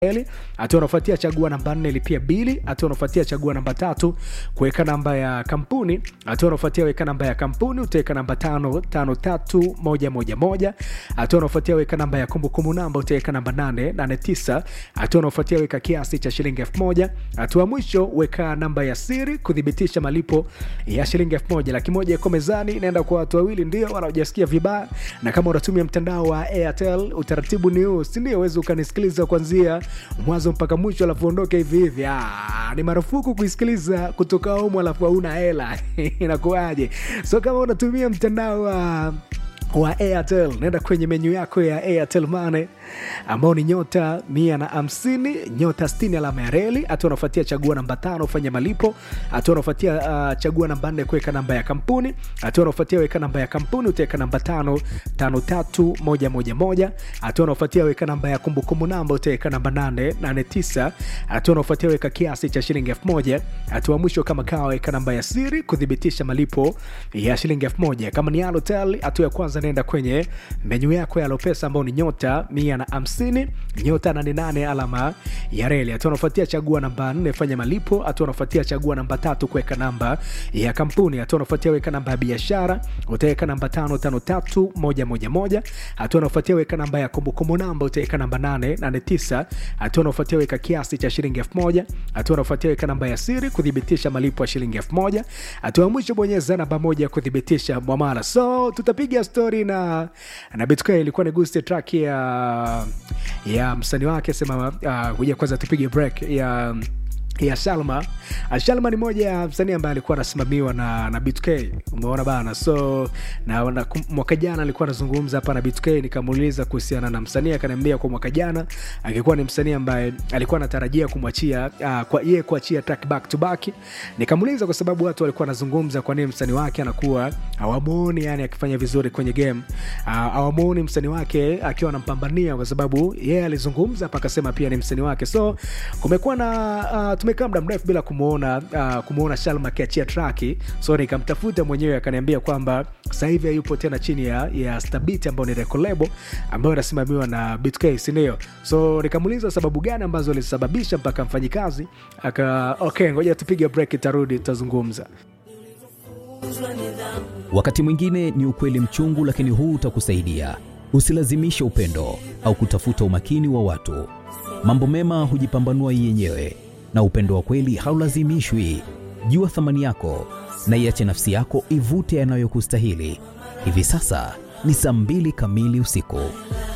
Eli. Hatua unafuatia chagua namba nne lipia bili. Hatua unafuatia chagua namba tatu kuweka namba ya kampuni. Hatua unafuatia weka namba ya kampuni, utaweka namba tano tano tatu moja moja moja. Hatua unafuatia weka namba ya kumbukumbu namba, utaweka namba nane nane tisa. Hatua unafuatia weka kiasi cha shilingi elfu moja. Hatua mwisho weka namba ya siri kuthibitisha malipo ya shilingi elfu moja. Laki moja iko mezani, inaenda kwa watu wawili ndio wanaojasikia vibaya, na kama unatumia mtandao wa Airtel utaratibu ni huu, si ndio? Uweze ukanisikiliza kuanzia mwanzo mpaka mwisho alafu ondoke hivi hivi. Ah, ni marufuku kuisikiliza kutoka humu alafu hauna hela inakuwaje? So kama unatumia mtandao wa wa Airtel naenda kwenye menyu yako ya Airtel Money ambao ni nyota mia na hamsini nyota sitini alama ya reli. Hatua unafuatia chagua namba tano fanya malipo. Hatua unafuatia uh, chagua namba nne kuweka namba ya kampuni. Hatua unafuatia weka namba ya kampuni utaweka namba tano tano tatu moja moja moja. Hatua unafuatia weka namba ya kumbukumbu namba utaweka namba nane nane tisa. Hatua unafuatia weka kiasi cha shilingi elfu moja. Hatua mwisho kama kawa weka namba ya siri kuthibitisha malipo ya shilingi elfu moja. Kama ni Halotel, hatua ya kwanza nenda kwenye menyu yako ya Lopesa ambao ni nyota mia na hamsini nyota nane nane alama ya reli. Hatua unafuatia chagua namba nne fanya malipo. Hatua unafuatia chagua namba tatu kuweka namba ya kampuni. Hatua unafuatia weka namba ya biashara utaweka namba tano tano tatu moja moja moja. Hatua unafuatia weka namba ya kumbukumbu namba utaweka namba nane nane tisa. Hatua unafuatia weka kiasi cha shilingi elfu moja. Hatua unafuatia weka namba ya siri kuthibitisha malipo ya shilingi elfu moja. Hatua ya mwisho bonyeza namba moja kuthibitisha mwamala. So tutapiga stori na na Bitcoin ilikuwa ni guste track ya ya msanii wake sema kuja uh, kwanza tupige break ya ya Shalma. Shalma ni moja ya msanii ambaye alikuwa anasimamiwa na, na BTK umeona bana, so na, na mwaka jana alikuwa anazungumza hapa na BTK, nikamuuliza kuhusiana na msanii, akaniambia kwa mwaka jana angekuwa ni msanii ambaye alikuwa anatarajia kumwachia uh, kwa yeye kuachia track back to back. Nikamuuliza kwa sababu watu walikuwa wanazungumza kwa nini msanii wake anakuwa hawamuoni yani akifanya vizuri kwenye game uh, hawamuoni msanii wake akiwa anampambania, kwa sababu yeye alizungumza hapa akasema pia ni msanii wake, so kumekuwa na uh, tumekaa muda mrefu bila kumuona uh, kumuona Shalma akiachia traki, so nikamtafuta mwenyewe akaniambia kwamba sasa hivi hayupo tena chini ya, ya Stabit ambayo ni record label ambayo inasimamiwa na BTK, si ndio? So nikamuuliza sababu gani ambazo zilisababisha mpaka mfanyikazi aka okay, ngoja tupige break, itarudi tutazungumza. Wakati mwingine ni ukweli mchungu, lakini huu utakusaidia. Usilazimishe upendo au kutafuta umakini wa watu. Mambo mema hujipambanua yenyewe na upendo wa kweli haulazimishwi. Jua thamani yako na iache nafsi yako ivute yanayokustahili. Hivi sasa ni saa mbili kamili usiku.